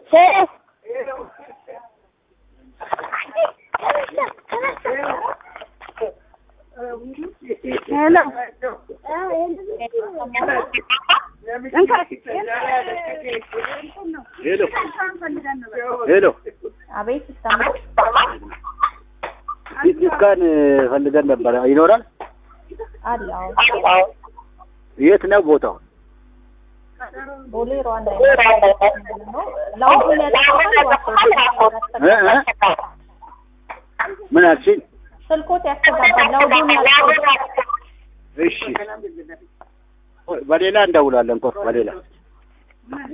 ሄሎ ሄሎ ሄሎ አቤት ይሰማል። ሲቲስካን ፈልገን ነበረ። ይኖራል? አለ አዎ። የት ነው ቦታው? ቦሌ ሩዋንዳ ነው። ላውዱን ያጠፋል እ እ ምን አልሽኝ? ስልኮት ያስተጋባል። ላውዱን ያጠፋል። እሺ፣ በሌላ እንደውላለን እኮ በሌላ